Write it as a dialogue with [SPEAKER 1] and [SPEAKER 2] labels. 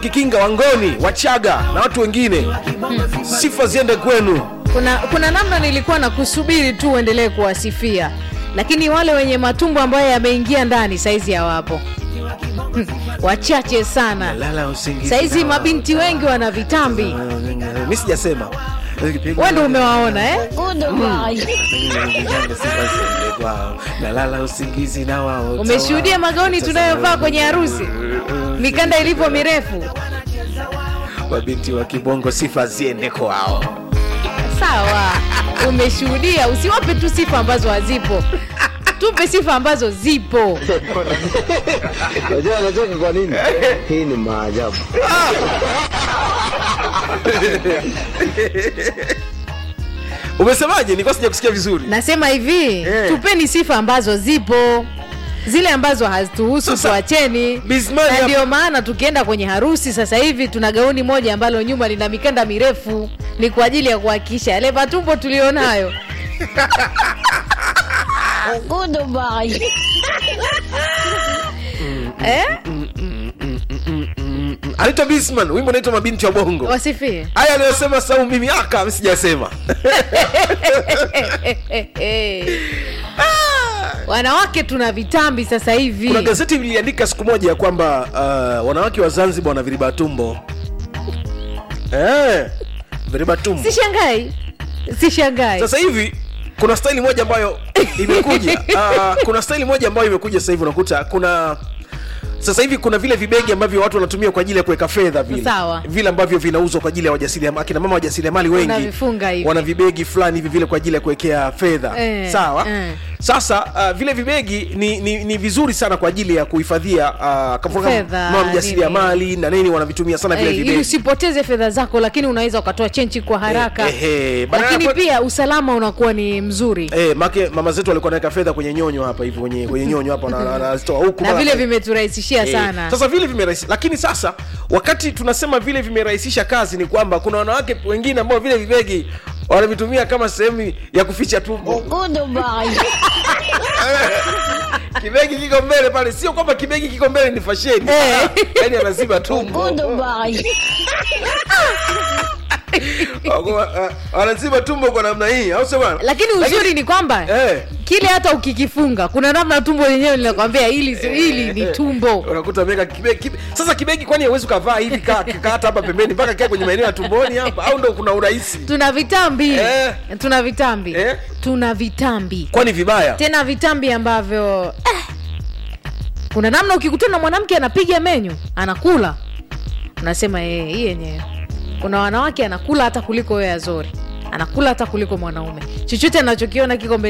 [SPEAKER 1] Kikinga, Wangoni, Wachaga na watu wengine, sifa ziende kwenu.
[SPEAKER 2] kuna kuna namna nilikuwa na kusubiri tu uendelee kuwasifia lakini wale wenye matumbo ambayo yameingia ndani saizi hawapo Hmm, wachache sana
[SPEAKER 1] Lala usingizi.
[SPEAKER 2] saizi mabinti wengi wana vitambi
[SPEAKER 1] Mimi sijasema.
[SPEAKER 2] wewe ndo umewaona eh?
[SPEAKER 1] Nalala usingizi na wao.
[SPEAKER 2] umeshuhudia magauni tunayovaa kwenye harusi mikanda ilivyo mirefu
[SPEAKER 1] Mabinti wa kibongo, sifa ziende kwao.
[SPEAKER 2] sawa umeshuhudia usiwape tu sifa ambazo hazipo tupe sifa ambazo zipo
[SPEAKER 3] Unajua anacheka kwa nini? Hii ni maajabu.
[SPEAKER 1] Umesemaje? Nilikuwa sijakusikia vizuri.
[SPEAKER 2] nasema hivi
[SPEAKER 1] Eh.
[SPEAKER 2] tupeni sifa ambazo zipo zile ambazo hazituhusu
[SPEAKER 1] Sasa,
[SPEAKER 2] tuacheni
[SPEAKER 1] Bismani
[SPEAKER 2] na
[SPEAKER 1] hapa-
[SPEAKER 2] ndio maana tukienda kwenye harusi sasa hivi tuna gauni moja ambalo nyuma lina mikanda mirefu ni kwa ajili ya kuhakikisha yale matumbo tulionayo eh?
[SPEAKER 1] Anaitwa Bisman, wimbo unaitwa Mabinti wa Bongo.
[SPEAKER 2] wasifie
[SPEAKER 1] Haya aliyosema Saumu mimi aka mimi sijasema.
[SPEAKER 2] wanawake tuna vitambi sasa hivi
[SPEAKER 1] Kuna gazeti liliandika siku moja ya kwamba uh, wanawake wa Zanzibar wana viriba tumbo. Eh, viriba tumbo.
[SPEAKER 2] sishangai sishangai
[SPEAKER 1] Sasa hivi kuna staili moja ambayo imekuja. Uh, kuna staili moja ambayo imekuja sasa hivi unakuta kuna sasa hivi kuna vile vibegi ambavyo watu wanatumia kwa ajili ya kuweka fedha vile
[SPEAKER 2] Sawa.
[SPEAKER 1] vile ambavyo vinauzwa kwa ajili ya wajasiriamali akina mama wajasiriamali wengi
[SPEAKER 2] Unavifunga hivi.
[SPEAKER 1] wana vibegi fulani hivi vile kwa ajili ya kuwekea fedha
[SPEAKER 2] Eh,
[SPEAKER 1] sawa
[SPEAKER 2] eh.
[SPEAKER 1] sasa uh, vile vibegi ni, ni, ni vizuri sana kwa ajili ya kuhifadhia uh, kama
[SPEAKER 2] Fedha,
[SPEAKER 1] mama mjasiriamali na nini wanavitumia sana vile
[SPEAKER 2] Eh, ili
[SPEAKER 1] vibegi
[SPEAKER 2] usipoteze fedha zako lakini unaweza ukatoa chenchi kwa haraka
[SPEAKER 1] Eh, eh, badala
[SPEAKER 2] lakini
[SPEAKER 1] ya-
[SPEAKER 2] pia usalama unakuwa ni mzuri
[SPEAKER 1] Eh, make mama zetu walikuwa naweka fedha kwenye nyonyo hapa hivi kwenye, kwenye nyonyo hapa na- na- anazitoa huku
[SPEAKER 2] na
[SPEAKER 1] mara-
[SPEAKER 2] vile vimeturahisishia
[SPEAKER 1] Eh,
[SPEAKER 2] sana
[SPEAKER 1] Sasa vile vimerahisisha, lakini sasa wakati tunasema vile vimerahisisha kazi ni kwamba kuna wanawake wengine ambao vile vibegi wanavitumia kama sehemu ya kuficha tumbo. Kibegi kiko mbele pale, sio kwamba kibegi kiko mbele ni fasheni,
[SPEAKER 2] Eh.
[SPEAKER 1] yaani anaziba tumbo, Wako- ah, wanaziba tumbo kwa namna hii, au sio bwana?
[SPEAKER 2] lakini uzuri ni kwamba
[SPEAKER 1] eh,
[SPEAKER 2] kile hata ukikifunga kuna namna tumbo lenyewe linakwambia hili hili ni tumbo
[SPEAKER 1] unakuta ameweka kibegi, kibe, sasa kibegi kwani hauwezi ukavaa hivi kaa kaa hata hapa pembeni mpaka kaa kwenye maeneo ya tumboni hapa, au ndo kuna urahisi?
[SPEAKER 2] tuna vitambi
[SPEAKER 1] Eh.
[SPEAKER 2] tuna vitambi
[SPEAKER 1] Eh.
[SPEAKER 2] tuna vitambi
[SPEAKER 1] Kwani vibaya?
[SPEAKER 2] tena vitambi ambavyo eh, kuna namna ukikutana na mwanamke anapiga menyu anakula unasema eh, hii yenyewe kuna wanawake anakula hata kuliko wewe azori anakula hata kuliko mwanaume chochote anachokiona kiko mbele